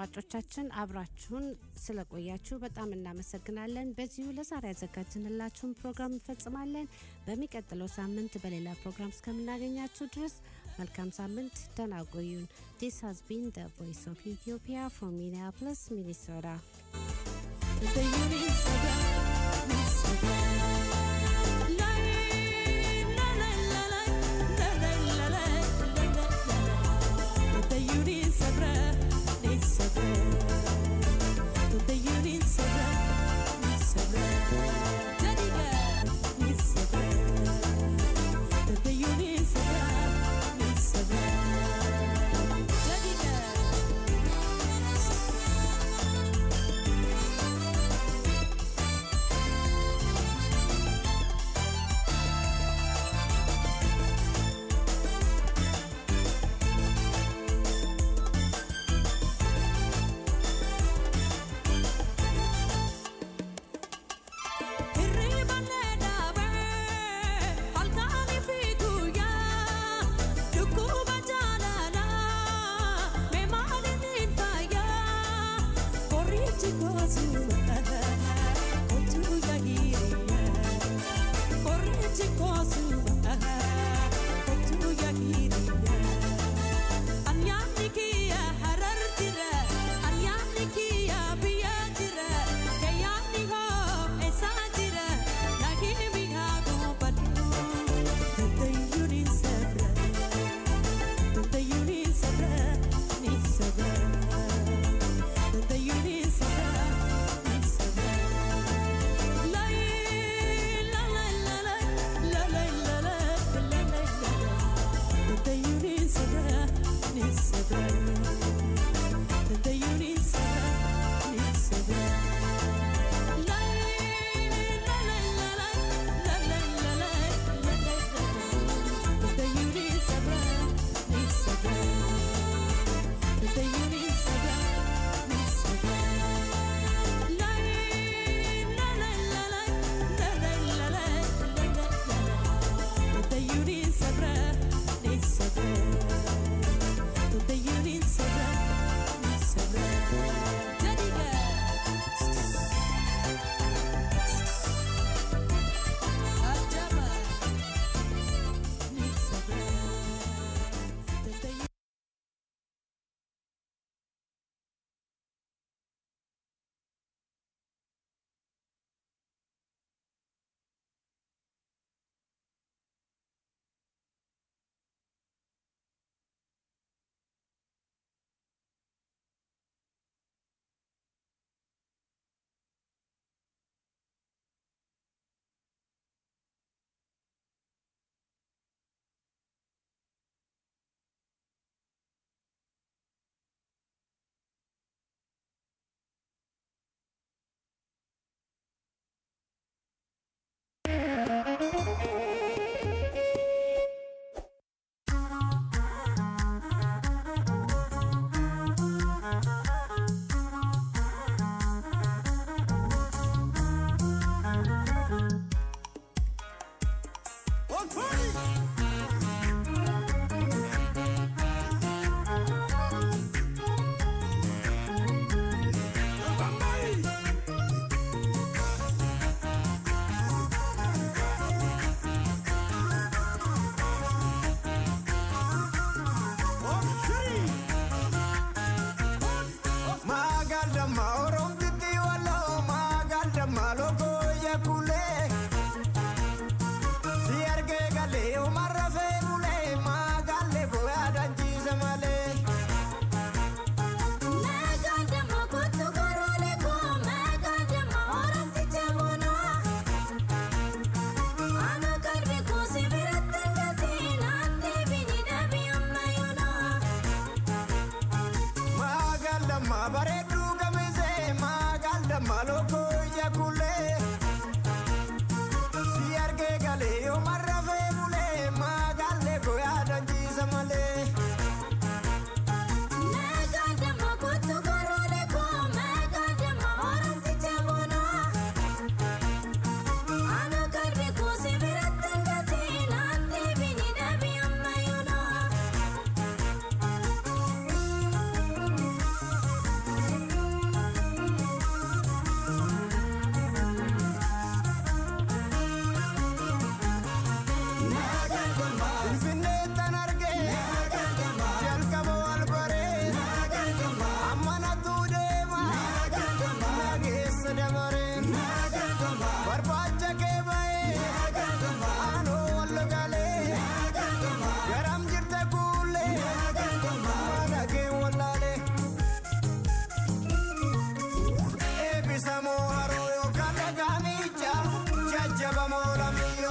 አድማጮቻችን አብራችሁን ስለቆያችሁ በጣም እናመሰግናለን። በዚሁ ለዛሬ ያዘጋጅንላችሁን ፕሮግራም እንፈጽማለን። በሚቀጥለው ሳምንት በሌላ ፕሮግራም እስከምናገኛችሁ ድረስ መልካም ሳምንት፣ ደህና ቆዩን። ዲስ ሃዝ ቢን ደ ቮይስ ኦፍ ኢትዮጵያ ፍሮም ሚኒያፖሊስ ሚኒሶታ። Daddy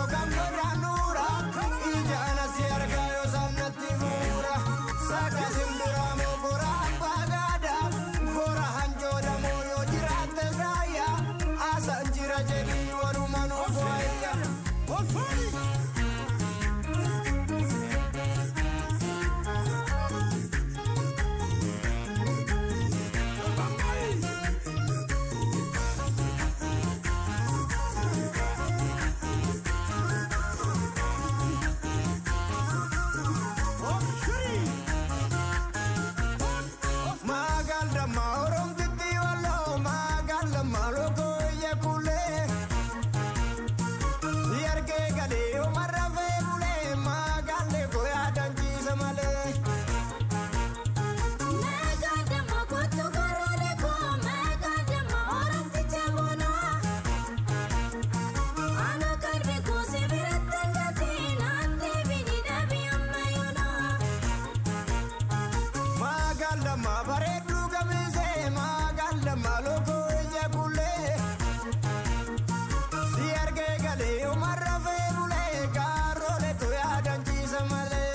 yookaan godhaanuura ijaana si argaa yoo saamnatti fuura saqa simbiraa moo gora abbaa gaadaa gora hanjooda moo yoo jiraatte raayyaa asaan jira jedhii waluma nuuf waayya. Magaalama oromtitti walloo magaalama lokooyya kulee yargee galee omarra fee bulee magaalee koyaa danjiisa malee. Magaalama bareedduu gamisee magaalama lokooyya kulee si argee galee omarra fee bulee gaaroolee koyaa danjiisa malee.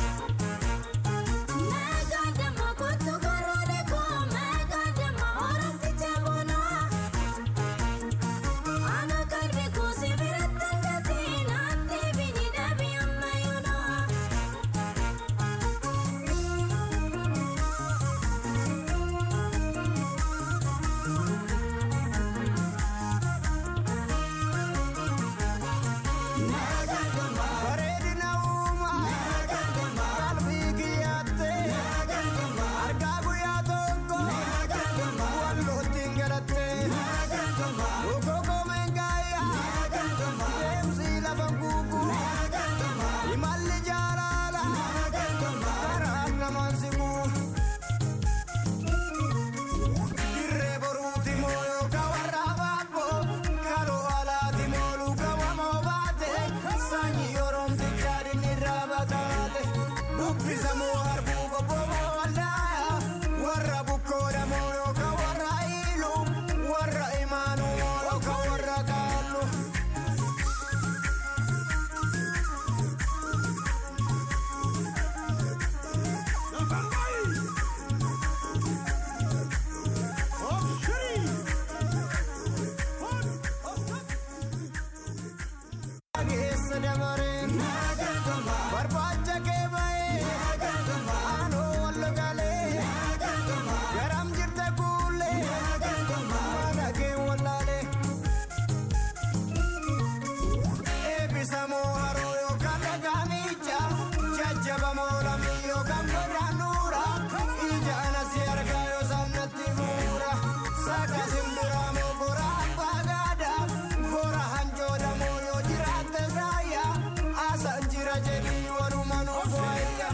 Bareedina uumaa qalbii kiyyattee argaa guyyaa tokko wallootti hin galattee gogoogoo meengaayyaa deemsi lafa guugu imalli jaalala karaan namaan siqu dirree boruuti moo yookaan warra baaboo kaloo alaati moo luka wamoo baate sanyii oromtichaa dinni irraa bataate buqqisa moo harbuu qobboo moo wallaaya warra bukkoodha moo yookaan warra iilu warra imaanuu moo yookaan warra kaallu. Geessa dabareen barbaacha kee bahee aanoo wallo galee garam jirte kuulee mana kee wallaalee eebbisa moo haroo yookaan dhagaamicha jajjaba moo lamii yookaan godhaanuura ijaana si argaa yoo saamnatti fuura saqa simbiraa moo gora abbaa gaadaa gora hanjooda moo yoo jiraatte raayyaa asaan jira jedhii waluma nuuf waayya.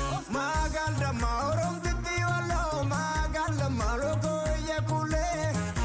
Magaalama oromtitti walloo magaalama lokooyya kulee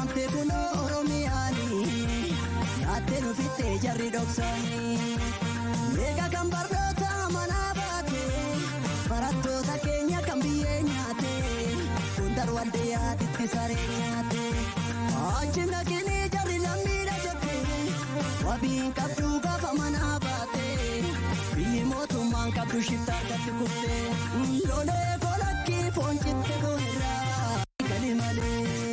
saamamtee kunoo oromiyaanii nyaattee nufittee jarri dhoksaanii meeqa kan barnoota manaa baate barattoota keenya kan biyyee nyaate hundar waldee yaaditti saree nyaate achi naqinii jarri lammiidha jette wabiin qabduu gaafa manaa baate biyyi mootummaan qabdu shiftaa argatti kufte lolee kolakkii foon citte koorraa gali malee.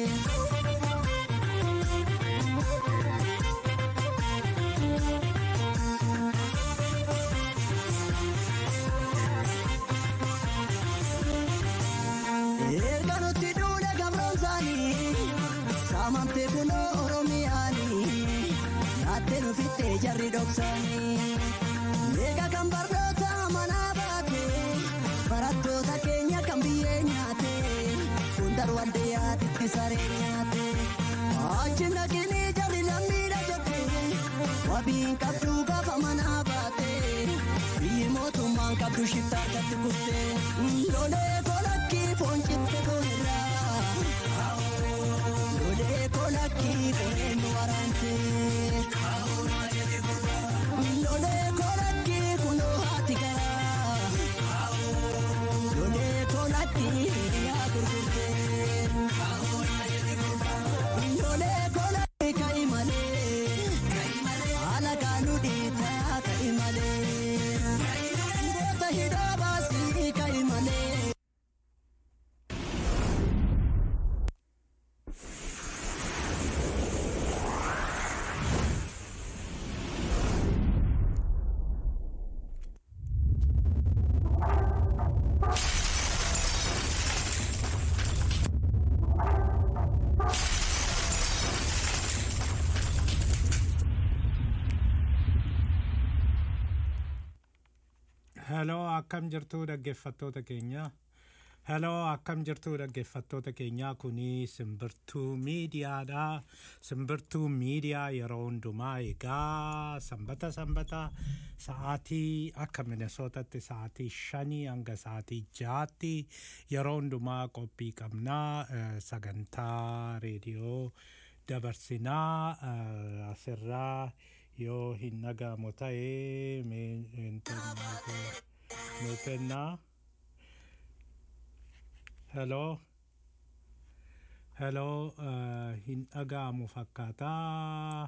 Erga nuti duudhe gabroomsaanii saamamtee kunoo oromiyaanii nyaattee nufittee jarri dhoksaanii meeqa kan barnoota manaa baate barattoota keenya kan biyyee nyaate hundar waldee yaaditti saree nyaate achi naqinii jarri lammiidha jette wabiin qabduu gaafa manaa baate biyyi mootummaan qabdu shiftaa argatti kufte lolee kolakkii foon citte koorraa lolee kolakkii qeenyu waraante lolee kolakkii kunoo haati garaa lolee kolakkii yaa gurgurte lolee kolakkii ka'i malee haala gaanu dhiitaa ka'i malee goota hidhaa baasii ka'i malee. Heloo akkam jirtu dhaggeeffattoota keenya. Heloo akkam jirtu dhaggeeffattoota keenya kuni simbirtuu miidiyaadha. Simbirtuu miidiyaa yeroo hundumaa egaa sanbata sanbata sa'aatii akka Minnesootatti sa'aatii shanii hanga sa'aatii jaatti yeroo hundumaa qophii qabnaa eh, sagantaa reediyoo dabarsinaa eh, asirraa yoo hin dhaga'amu ta'ee mee intarneetii nuu kennaa. Hello. Hello. Uh, hin dhaga'amu fakkaataa.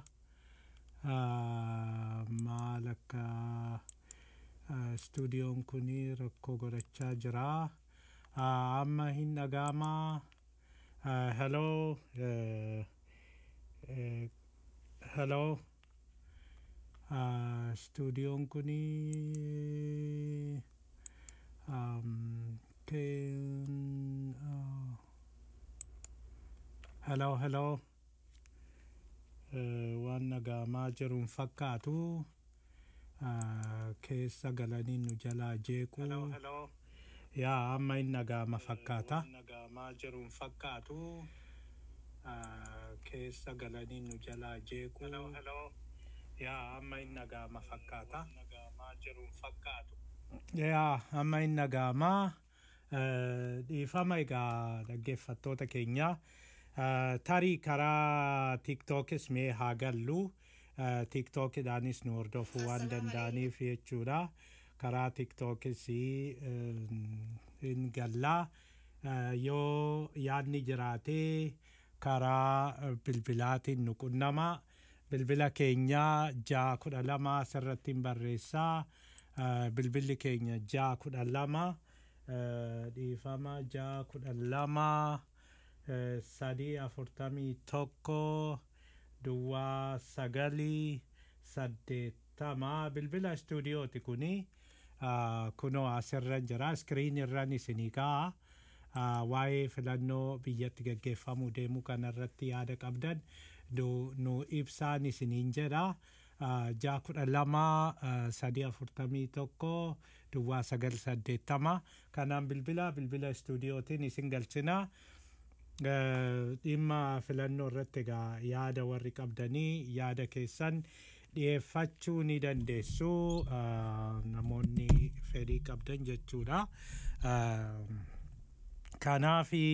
Uh, maal akka uh, stuudiyoon kuni rakkoo godhachaa jira. Uh, amma hin dhaga'amaa. Uh, hello. Uh, uh, hello. Uh, stuudiyoon kuni um, can, uh, hello hello uh, waan dhaga'amaa jiruun fakkaatu uh, keessa galanii nu jalaa jeequ yaa amma hin dhaga'ama fakkaata jiruun fakkaatu uh, keessa galanii nu jalaa jeequ yaa amma hin dhaga'ama fakkaata jiruun fakkaatu yaa amma hin dhaga'amaa Eh, dhiifama egaa dhaggeeffattoota keenya Eh, tarii karaa tiktookis mee haa gallu Eh, tiktookiidhaanis nu hordofuu waan danda'aniif jechuudha karaa tiktookis hin gallaa Eh, yoo yaadni jiraatee karaa eh, bilbilaatiin nu qunnama bilbila keenya ja'a kudha lama asirratti hin barreessaa Eh, bilbilli keenya ja'a kudha lama eh, dhiifama ja'a kudha lama eh, sadii afurtamii tokko duwwaa sagalii saddeettama bilbila istuudiyooti kuni ah, kunoo asirra jira iskiriin irran isinii ka'a Ah, waa'ee filannoo biyyatti gaggeeffamuu deemuu kanarratti yaada qabdan nu- nu ibsaan isiniin jedha Ah, ja'a kudha lama ah, sadii afurtamii tokko duwwaa sagal saddeettama kanaan bilbila bilbila istuudiyootiin isin galchina Eh, dhimma filannoo irratti egaa yaada warri qabdanii yaada keessan dhiyeeffachuu ni dandeessu ah, namoonni fedhii qabdan jechuudha. Ah, kanaafi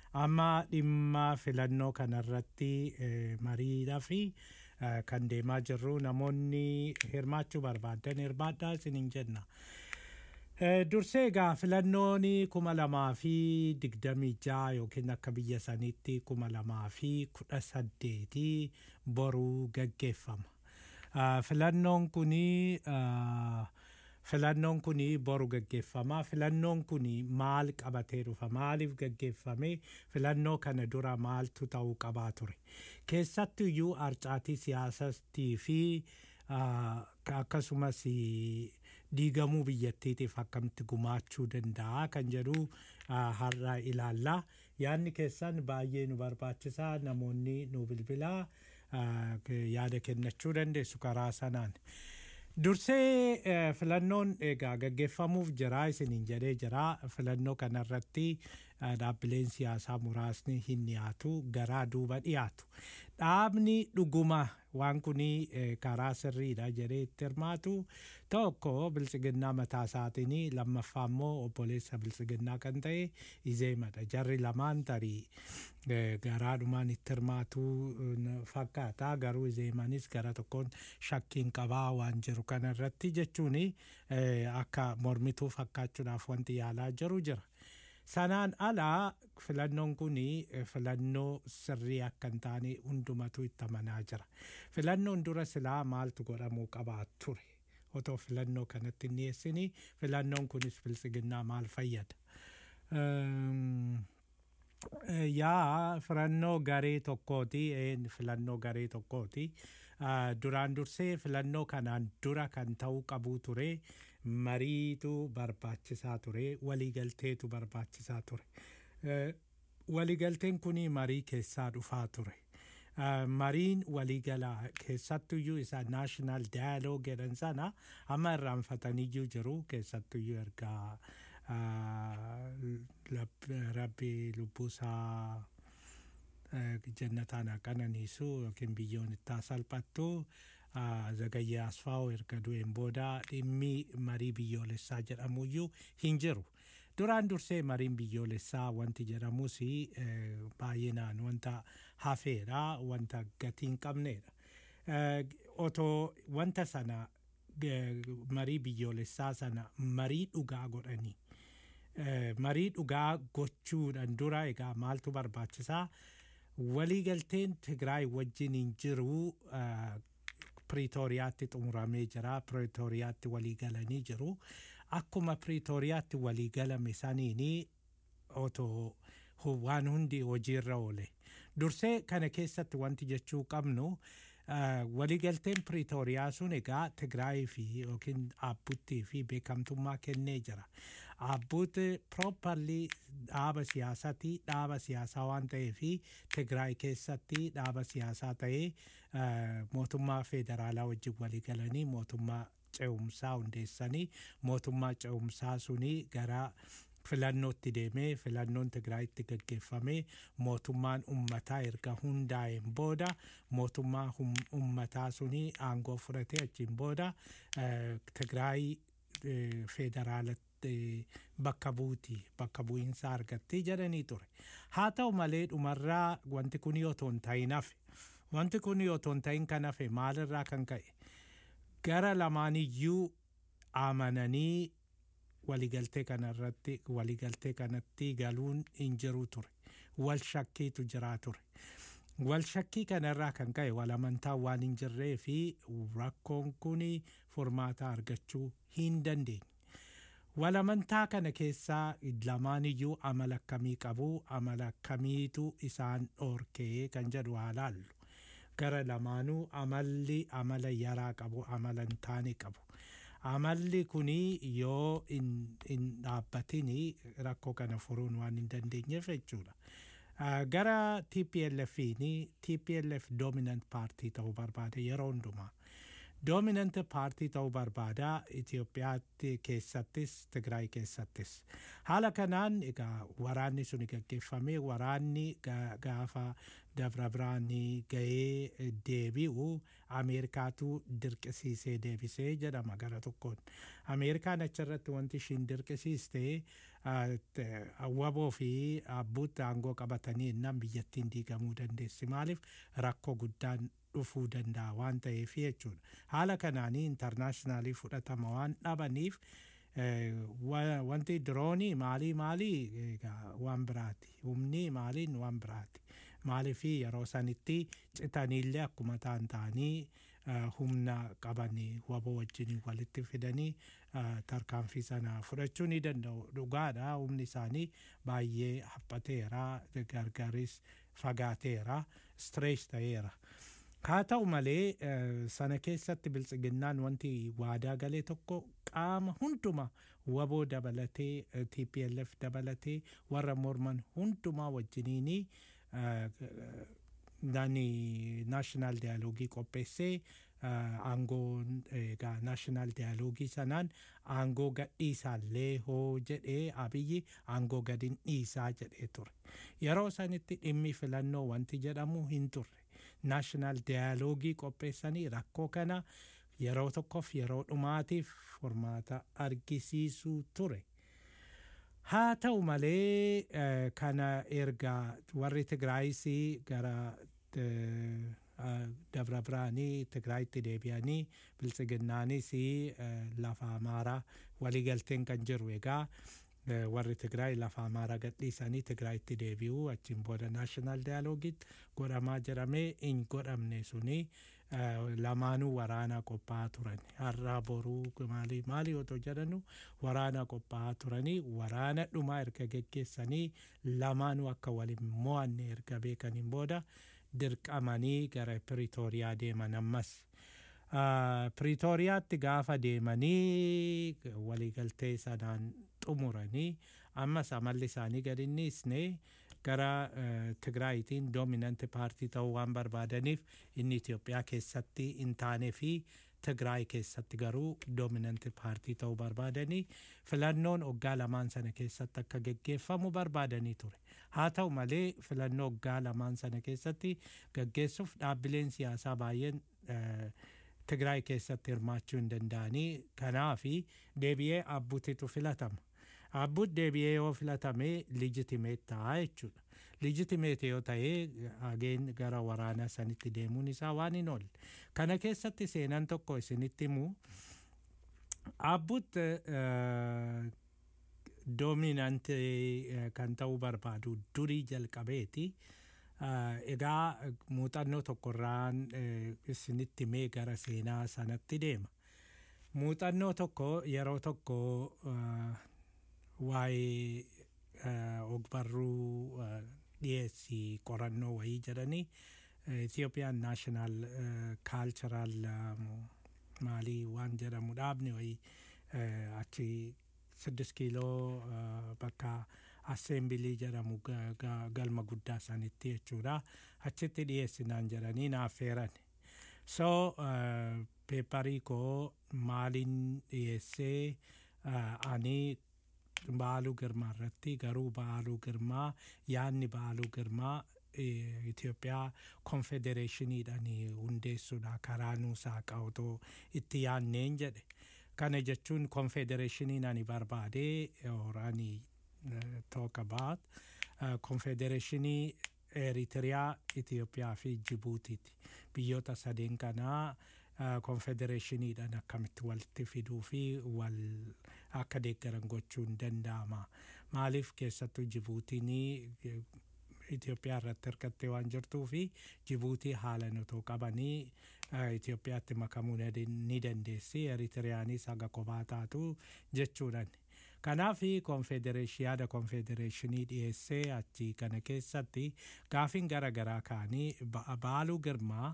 amma dhimma filannoo kanarratti eh, mariidhaa fi eh, kan deemaa jirru namoonni hirmaachuu barbaadan hirmaadhaa isiniin jenna. Eh, Dursee egaa filannoon kuma lamaa fi digdamii ja'a yookiin akka biyya saniitti kuma lamaa fi kudha saddeetii boruu gaggeeffama. Ah, Filannoon kunii ah, filannoon kuni boru gaggeeffama. Filannoon kuni maal qabatee dhufa? Maaliif gaggeeffame? Filannoo kana dura maaltu ta'uu qabaa ture? Keessattu iyyuu arcaatii siyaasatii fi ah, akkasumas diigamuu biyyattiitiif akkamitti gumaachuu danda'a kan jedhu ah, har'a ilaalla. Yaadni keessan baay'ee nu barbaachisaa namoonni nu bilbilaa ah, yaada kennachuu dandeessu karaa sanaan. Dursee eh, filannoon egaa gaggeeffamuuf jira isiniin jedhee jira filannoo kanarratti eh, dhaabbileen siyaasaa muraasni hin dhiyaatu garaa duuba dhiyaatu. Dhaabni dhuguma waan kuni eh, karaa sirriidha jedhee itti hirmaatu tokko biltsiginnaa mataa isaatiin lammaffaa immoo obboleessa biltsiginnaa kan ta'e izeemadha. Jarri lamaan tarii eh, garaadhumaan itti hirmaatu eh, fakkaata garuu izeemanis gara tokkoon shakkiin qabaa waan jiru kanarratti jechuun akka mormituu fakkaachuudhaaf wanti yaalaa jiru jira. Sanaan alaa filannoon kun filannoo sirrii akka hin taane hundumatu itti amanaa jira. Filannoon dura silaa maaltu godhamuu qabaa ture? Otoo filannoo kanatti hin dhiyeessini filannoon kunis biltsiginnaa maal fayyada? Ehm, Eh, yaa filannoo garee tokkooti een filannoo garee tokkooti Ah, duraan dursee filannoo kanaan dura kan ta'uu qabu ture mariitu barbaachisaa ture waliigalteetu barbaachisaa ture Eh, waliigalteen kuni marii keessaa dhufaa ture Ah, mariin waliigalaa keessattuyyuu isa naashinaal daayaloog jedhan sana amma irraanfataniyyuu jiru keessattuyyuu ergaa ah, lab- rabbi lubbuusaa eh, jannataan haa qananiisu yookiin biyyoon itti haa salphattu ah, zagayyee asfaa'u erga du'een booda dhimmi marii biyyoolessaa jedhamuyyuu hin jiru. Duraan dursee mariin biyyoolessaa wanti jedhamus eh, baay'inaan wanta hafeedha wanta gatii hin qabneedha. Eh, Otoo wanta sana eh, marii biyyoolessaa sana marii dhugaa godhanii Eh, marii dhugaa gochuudhaan dura egaa maaltu barbaachisaa waliigalteen Tigraay wajjin hin jiru eh, Piriitooriyaatti xumuramee jira Piriitooriyaatti waliigalanii jiru akkuma Piriitooriyaatti waliigalame saniini otoo hu- waan hundi hojiirra oole dursee kana keessatti wanti jechuu qabnu eh, waliigalteen Piriitooriyaa sun egaa Tigraayii fi yookiin Abbuttii fi beekamtummaa kennee jira. Abbuut properly dhaaba siyaasaati dhaaba siyaasaa waan ta'eef Tigraay keessatti dhaaba siyaasaa ta'ee eh, mootummaa federaalaa wajjin waliigalanii mootummaa ce'umsaa hundeessanii mootummaa ce'umsaa suni gara filannootti deemee filannoon Tigraayitti gaggeeffamee mootummaan ummataa erga hundaa'een booda mootummaa hum- ummataa suni aangoo fudhatee achiin booda eh, Tigraay eh, federaalatti bakka buuti bakka bu'iinsa argatti jedhanii ture. Haa ta'u malee dhumarraa wanti kun otoo hin ta'in hafe wanti kun otoo hin ta'in kan hafe maalirraa kan ka'e gara lamaaniyyuu amananii waliigaltee kanarratti waliigaltee kanatti galuun hin jiru ture wal shakkiitu jiraa ture wal shakkii kanarraa kan ka'e wal amantaa waan hin jirree fi rakkoon kun furmaata argachuu hin dandeenye wal amantaa kana keessaa lamaaniyyuu amala akkamii qabu amala akkamiitu isaan dhoorkee kan jedhu haa laallu gara lamaanuu amalli amala yaraa qabu amala hin taane qabu amalli kuni yoo hin hin dhaabbatin rakkoo kana furuun waan hin dandeenyeef jechuudha. Ah, Gara TPLFiin TPLF dominant paartii ta'uu barbaada yeroo hundumaa. Dominant paartii ta'uu barbaada Itoophiyaatti keessattis Tigraay keessattis. Haala kanaan egaa waraanni suni gaggeeffamee waraanni ga- gaafa dabra biraanii ga'ee deebi'u ameerikaatu dirqisiisee deebisee jedhama gara tokkoon ameerikaan achirratti wanti ishiin dirqisiiste waboo fi abbuutti aangoo qabatanii innaan biyyattiin diigamuu dandeessi maaliif rakkoo guddaan dhufuu danda'a waan ta'eef jechuudha haala kanaanii intarnaashinaaliin fudhatama waan dhabaniif wanti diroonii maalii maalii waan biraati humni maaliin waan biraati maaliif yeroo sanitti citaniillee akkuma ta'an ta'anii humna qabanii waboo wajjin walitti fidanii tarkaanfii sana fudhachuu ni danda'u dhugaadha humni isaanii baay'ee haphateera gargaris fagaateera stirees ta'eera. haa ta'u malee sana keessatti biltsiginnaan wanti waadaa galee tokko qaama hunduma waboo dabalatee TPLF dabalatee warra morman hundumaa wajjiniini nani naashinaal diyaaloogii qopheessee aangoo egaa naashinaal diyaaloogii sanaan aangoo gadhiisaallee hoo jedhee abiyyi aangoo gadin dhiisaa jedhee ture yeroo sanitti dhimmi filannoo wanti jedhamu hin turre naashinaal diyaaloogii qopheessanii rakkoo kana yeroo tokkoof yeroo dhumaatiif furmaata argisiisuu ture. haa ta'u malee kana erga warri tigraayisii gara dabra biraanii tigraayitti deebi'anii biltsiginnaanis lafa amaaraa waliigalteen kan jiru egaa warri tigraay lafa amaaraa gadhiisanii tigraayitti deebi'uu achiin booda naashinaal diyaaloogiitti godhamaa jedhamee hin godhamne suni lamaanuu waraana qophaa'aa turan har'aa boruu maalii maalii otoo jedhanu waraana qophaa'aa turanii waraana dhumaa erga geggeessanii lamaanuu akka waliin mo'anne erga beekaniin booda dirqamanii gara piriitooriyaa deeman ammas. piriitooriyaatti gaafa deemanii waliigaltee sanaan xumuranii ammas amalli isaanii gadi dhiisne gara tigraayitiin doominanti paartii ta'uu waan barbaadaniif inni Itoophiyaa keessatti hin taanee fi Tigraay keessatti garuu doominanti paartii ta'uu barbaadanii filannoon waggaa lamaan sana keessatti akka geggeeffamu barbaadanii ture. Haa ta'u malee filannoo waggaa lamaan sana keessatti geggeessuuf dhaabbileen siyaasaa baay'een Tigraay keessatti hirmaachuu hin danda'anii kanaafi deebi'ee abbutitu filatama. Abbuut deebi'ee yoo filatame lijitimeet ta'a jechuudha. Lijitimeet yoo ta'ee hageen gara waraanaa sanitti deemuun isaa waan hin oolle. Kana keessatti seenaan tokko isinitti himu. Abbuut doominantii kan ta'uu barbaadu durii jalqabeeti. Egaa muuxannoo tokkorraan isinitti mee gara seenaa sanatti deema. Muuxannoo tokko yeroo tokko waa'ee ogbarruu dhiyeessii qorannoo wayii jedhanii Ethiopian National Cultural maalii waan jedhamu dhaabni wayii achi siddis kiiloo bakka assembilii jedhamu galma guddaa sanitti jechuudha achitti dhiyeessinaan jedhanii naafeeran so peeparii koo maaliin dhiyeessee ani baaluu girmaa irratti garuu baaluu girmaa yaadni baaluu girmaa Itoophiyaa konfedereeshiniidhaan hundeessuudha karaa nuusaa qawtoo itti yaadneen jedhe kana jechuun konfedereeshiniin ani barbaade oraani talk about konfedereeshinii Eritiriyaa, Itoophiyaa fi Jibuutiiti. Biyyoota sadeen kanaa konfedereeshiniidhaan akkamitti walitti fiduu fi wal akka deeggaran gochuun danda'ama. Maaliif keessattuu Jibuutiin Itoophiyaa irratti hirkattee waan jirtuu fi Jibuutii haalan otoo qabanii Itoophiyaatti makamuu ni dandeessi. Eritiriyaanis haga kophaa taatu jechuudhaan. Kanaaf yaada konfedereeshinii dhiyeessee achi kana keessatti gaafiin gara garaa ka'anii baaluu girmaa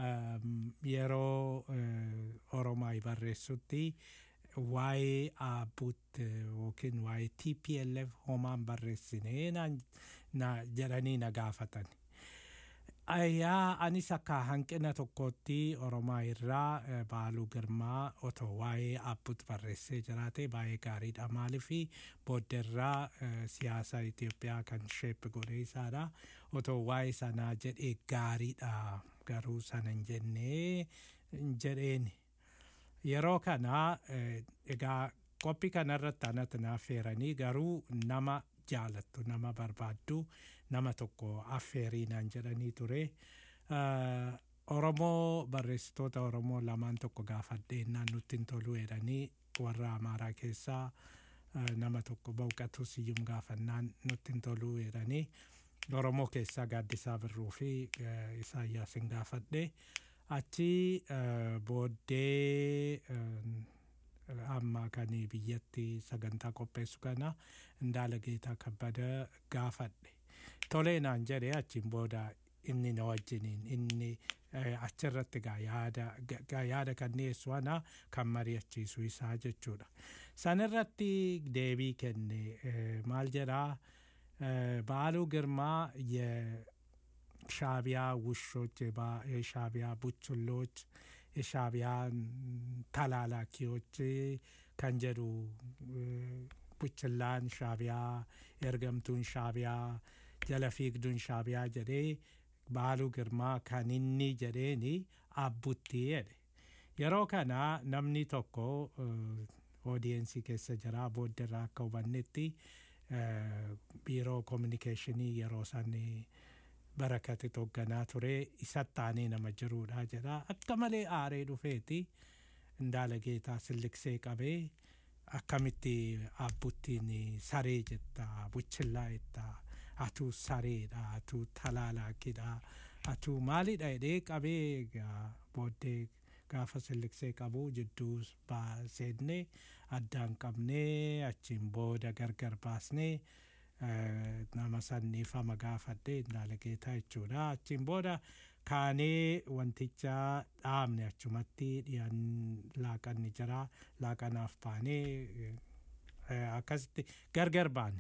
yeroo Oromaa barreessutti waa'ee abbuut yookiin waa'ee TPLF homaan barreessinee jedhanii na gaafatan. Ayyaa anis akka hanqina tokkootti Oromaa irraa eh, Baaluu Girmaa otoo waa'ee Abbut barreessee jiraate baay'ee gaariidha. Maaliif booddeerraa eh, siyaasa Itoophiyaa kan sheeppi godhee isaadha. Otoo waa'ee sanaa jedhee gaariidha. Garuu sana hin jennee hin jedheen. Yeroo kana eh, egaa qophii kanarratti anatti naaf feeranii garuu nama jaalattu nama barbaaddu nama tokko affeeriinaan jedhanii ture. Uh, Oromoo barreessitoota Oromoo lamaan tokko gaafadheennaan nutti hin tolu jedhanii warra Amaaraa keessaa uh, nama tokko Bawqatuu Siyyum gaafannaan nutti hin tolu jedhanii Oromoo keessaa Gaaddisaa Birruu fi uh, Isaayyaasin gaafadhe. Achi uh, booddee uh, amma kan biyyatti sagantaa qopheessu kana Indaala Geetaa Kabbada gaafadhe. Tolee naan jedhee achiin booda inni na wajjiniin inni eh, achirratti gaa yaada gaa yaada kan dhiyeessu ana kan mari'achiisu isaa jechuudha. Sanirratti deebii kenne eh, maal jedhaa eh, Baaluu Girmaa የሻቢያ ውሾች የባ- የሻቢያ ቡችሎች የሻቢያ ተላላኪዎች ከንጀዱ ቡችላን ሻቢያ ኤርገምቱን ሻቢያ ጀለፊግዱን ሻቢያ ጀዴ ባሉ ግርማ ከኒኒ ጀዴኒ አቡቲ jedhe yeroo kana namni tokko oodiyensii keessa jira boodderraa akka hubannetti eh, biiroo kominikeeshinii yeroo san barakati hoogganaa ture isatti aanee nama jiruudha jedha akka malee aaree dhufeeti indaala geetaa silliksee qabee akkamitti abbuttiin saree jetta buchillaa jetta atuu sareedha atuu talaalaakidha atuu maalidha jedhee qabee egaa booddee gaafa silliksee qabu jidduu baa- seennee addaan qabnee achiin booda gargar baasnee eh, nama sanniifama gaafadhee indaala geetaa jechuudha achiin booda kaanee wanticha dhaabne achumatti dhiyaan laaqanni jira laaqanaaf baanee eh, akkasitti gargar baane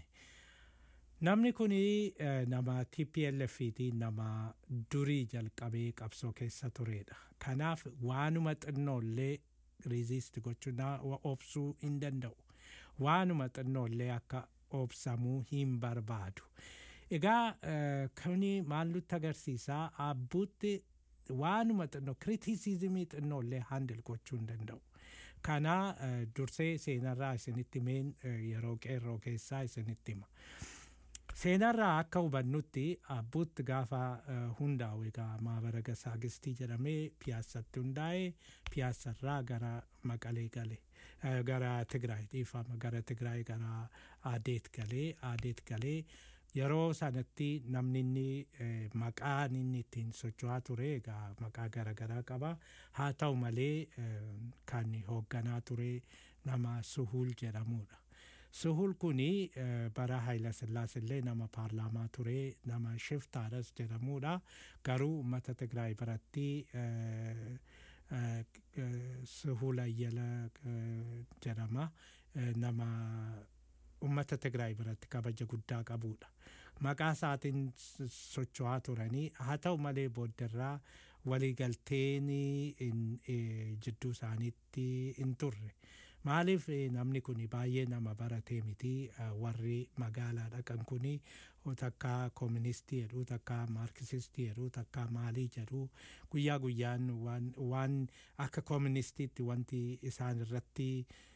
namni kun nama TPLF ti nama durii jalqabee qabsoo keessa turedha. Kanaaf waanuma xinnooillee riziist gochuu na- wa- obsuu hin danda'u. Waanuma xinnooillee akka obsamuu hin barbaadu. Egaa eh, kuni maal nutti agarsiisaa abbuutti waanuma xinnoo kiritisizimii xinnooillee handil gochuu hin danda'u. Kana eh, dursee seenarraa isinitti meen eh, yeroo qeerroo keessaa isinitti hima. seenarraa akka hubannutti abbuutti gaafa eh, hundaa'u egaa maabara gasaagistii jedhamee piyaassatti hundaa'e piyaassarraa gara maqalee gale eh, gara tigraay dhiifama gara tigraay gara aadeet galee aadeet galee yeroo sanatti namni inni eh, maqaan inni ittiin socho'aa ture egaa maqaa garaagaraa qaba haa ta'u malee eh, kan hoogganaa ture nama suhul jedhamudha. Suhul kuni eh, bara Haayila Sillaasillee nama paarlaamaa ture nama shiftaadhas jedhamudha. Garuu uummata Tigraay biratti eh, eh, eh, Suhul Ayyala eh, jedhama. Eh, nama uummata Tigraay biratti kabaja guddaa qabudha. Maqaa isaatiin s- socho'aa turanii haa ta'u malee booddarraa waliigalteen in- eh, jidduu isaaniitti hin turre. Maaliif eh, namni kun baay'ee nama baratee miti eh, warri magaalaa dhaqan kun takka kooministii jedhu takka maarkisistii jedhu takka maalii jedhu guyyaa guyyaan waan, waan akka kooministiitti wanti isaan irratti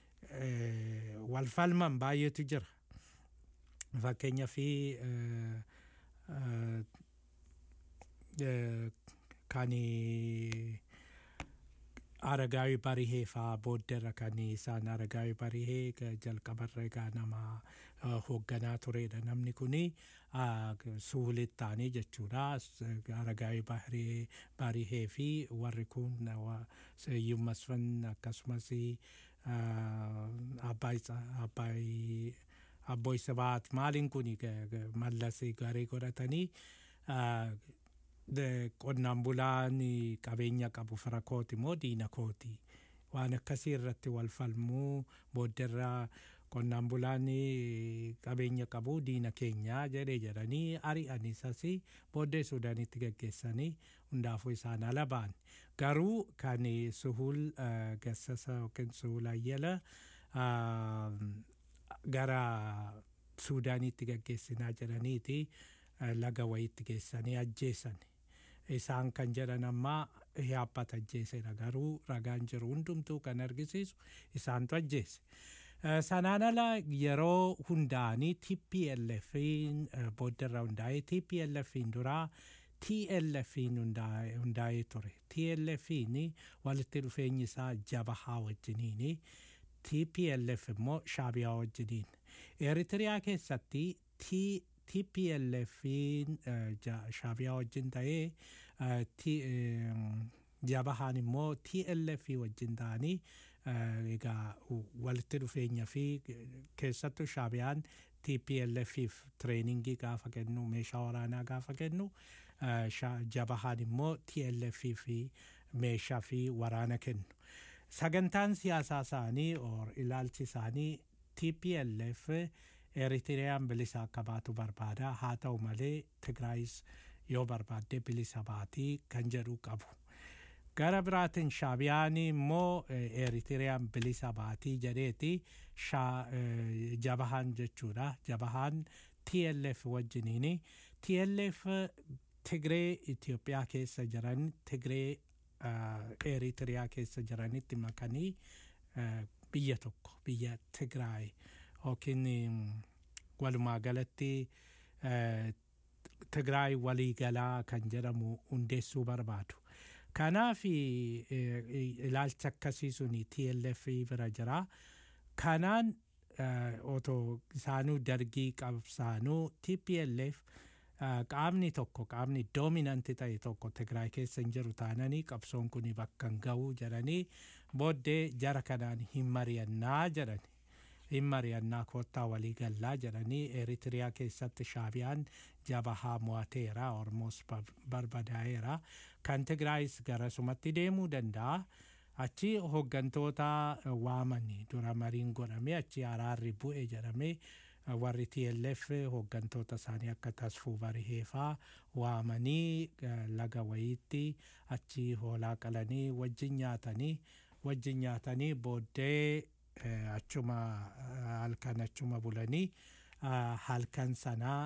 eh, wal falman baay'eetu jira. Fakkeenya fi eh, eh, eh, kan aragaawi barihee faa boodderra kan isaan aragaawi barihee ga- jalqabarra egaa nama eh, hoogganaa turedha namni kuni ah, g- suulit ta'anii jechuudha S- aragaawi barihee barihee fi warri kun eh, wa- seeyyum masfan akkasumas ah, abbaay Tsa- abbaay abboy sabaat maaliin kuni ga- ga- mallas garee godhatanii ah, de- qonnaan bulaan qabeenya qabu fira kooti moo diina kooti waan akkasii irratti wal falmuu boodderraa qonnaan bulaan eh, qabeenya qabu diina keenyaa jedhee jedhanii ari'anis asii booddee suudaanitti geggeessanii hundaafuu isaan ala ba'an garuu kan eh, suhul eh, gassasa yookiin suhul ayyala ah, gara suudaanitti geggeessinaa jedhaniiti eh, laga wayitti geessanii ajjeessan isaan kan jedhan ammaa hiyaabbata ajjeesedha garuu ragaan jiru hundumtuu kan argisiisu isaantu ajjeese. Eh, Sanaan ala yeroo hundaanii TPLFin booddarra hundaa'ee TPLFin duraa TLFin hundaa'e hundaa'ee ture. TLFin walitti dhufeenyi isaa jabahaa wajjiniini. TPLF immoo shaabiyaa wajjiniin. Eritiriyaa keessatti T- TPLFin eh, ja- shaabiyaa wajjin ta'ee eh, T- em, jabahaan immoo TLF wajjin ta'anii eh, egaa u- walitti dhufeenya fi eh, keessattuu shaabiyaan TPLFif treeningii gaafa kennu meeshaa waraanaa gaafa kennu eh, sha- jabahaan immoo TLF fi meeshaa fi waraana kennu. Sagantaan siyaasaa isaanii or ilaalchi isaanii TPLF Eritiriyaan bilisa akka baatu barbaada haa ta'u malee Tigraayis yoo barbaadde bilisa baatii kan jedhu qabu. Gara biraatiin shaabiyaan immoo eh, Eritiriyaan bilisa baatii jedheeti shaa- eh, jabahaan jechuudha. Jabahaan TLF wajjiniini. TLF Tigree Itoophiyaa keessa jiran Tigree eh, Eritiriyaa keessa jiranitti makanii eh, biyya tokko biyya Tigraay yookiin mm, walumaa galatti eh, Tigraay waliigalaa kan jedhamu hundeessuu barbaadu. Kanaaf eh, ilaalcha akkasii suni TLF bira jira. Kanaan eh, otoo isaanuu dargii qabsaanuu TPLF eh, qaamni tokko qaamni doominanti ta'e tokko Tigraay keessa hin jiru taananii qabsoon kun bakka hin ga'u jedhanii booddee jara kanaan hin mari'annaa jedhani. hin mari'annaa koottaa walii gallaa jedhanii eritiriyaa keessatti shaabiyaan jabahaa mo'ateera ormoos barbadaa'eera kan tigraayis garasumatti deemuu danda'a achi hooggantoota waamanii dura mariin godhame achi araarri bu'e jedhame warri TLF hooggantoota isaanii akka tasfuu bariheefaa waamanii eh, laga wayiitti achi hoolaa qalanii wajjin nyaatanii wajjin nyaatanii booddee eh, achuma eh, halkan achuma bulanii ah, halkan sanaa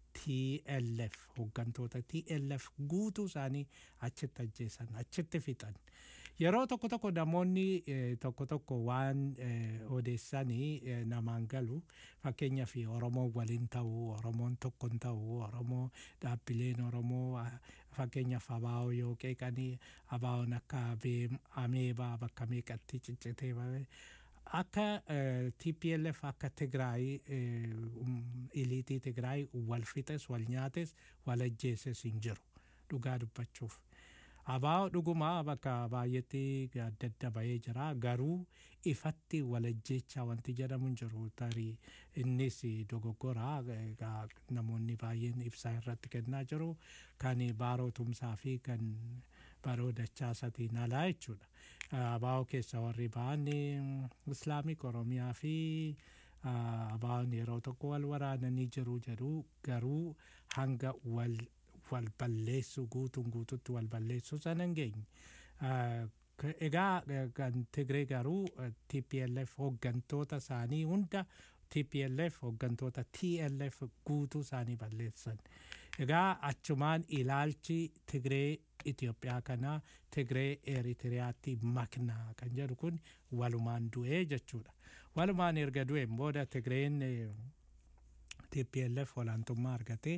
TLF hooggantoota TLF guutuu isaanii achitti ajjeesan achitti fixan yeroo tokko tokko namoonni eh, tokko tokko waan eh, odeessanii eh, namaan galu fakkeenyaaf oromoon waliin ta'uu oromoon tokkon ta'uu oromoo dhaabbileen oromoo ah, fakkeenyaaf abaa'oo yoo qeeqanii abaa'oon akka abee- ameebaa bakka meeqatti ciccitee bahe akka eh, TPLF akka Tigraay eh, um, iliitii Tigraay wal fixes wal nyaates wal ajjeeses hin jiru dhugaa dubbachuuf. Abaa'oo dhugumaa bakka baay'eetti adda adda bahee jira garuu ifatti wal ajjeechaa wanti jedhamu hin jiru tarii innis dogoggora egaa namoonni baay'een ibsaa irratti kennaa jiru kan baarootumsaa fi kan baroo dachaasatiin alaa jechuudha. Abaa'oo keessa warri ba'an islaamik oromiyaa fi abaa'oon yeroo tokko wal waraananii jiru jedhu garuu hanga wal wal balleessu guutuun guututti wal balleessu sana hin geenye. Egaa kan Tigree garuu TPLF hooggantoota isaanii hunda TPLF hooggantoota TLF guutuu isaanii balleessan. Egaa achumaan ilaalchi Tigree Itoophiyaa kanaa Tigree Eritiriyaatti maknaa kan jedhu kun walumaan du'ee jechuudha. Walumaan erga du'een booda Tigreen TPLF olaantummaa argatee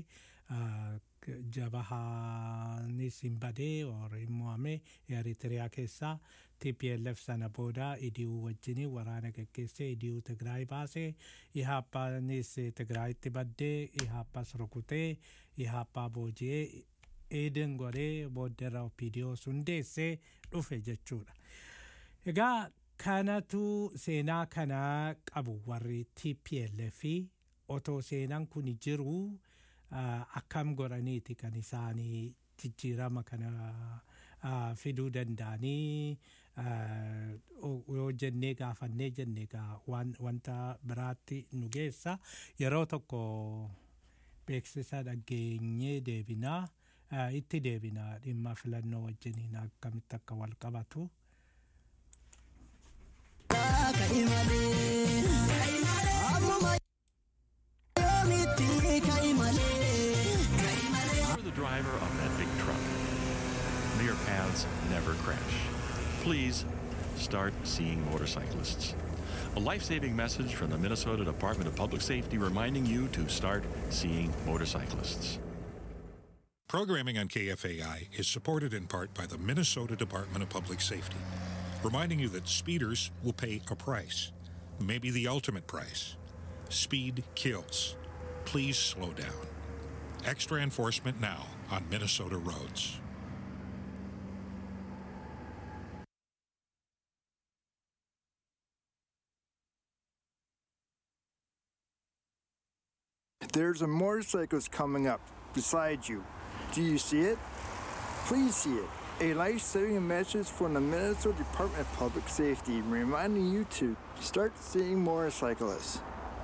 jabahaanis hin badee or hin mo'ame Eritiriyaa keessaa TPLF sana booda idiyuu wajjin waraana gaggeessee idiyuu Tigraay baasee Ihaappaanis Tigraayitti baddee Ihaappas rukutee Ihaappaa booji'ee eeden godhee booddeerra opidiyoo hundeessee dhufe jechuudha. Egaa kanatu seenaa kanaa qabu warri TPLF otoo seenaan kun jiru akkam godhaniiti kan isaanii jijjiirama kana fiduu danda'anii eh, o- yoo jennee gaafannee jenne egaa waan wanta biraatti nu geessa yeroo tokko beeksisa dhageenyee deebinaa eh, itti deebinaa dhimma filannoo wajjiniin akkamitti akka wal qabatu. ka'i malee ammuma yoomitti ka'i malee You're the driver of that big truck. May your paths never crash. Please start seeing motorcyclists. A life saving message from the Minnesota Department of Public Safety reminding you to start seeing motorcyclists. Programming on KFAI is supported in part by the Minnesota Department of Public Safety, reminding you that speeders will pay a price, maybe the ultimate price. Speed kills. Please slow down. Extra enforcement now on Minnesota roads. There's a motorcyclist coming up beside you. Do you see it? Please see it. A life-saving message from the Minnesota Department of Public Safety reminding you to start seeing motorcyclists.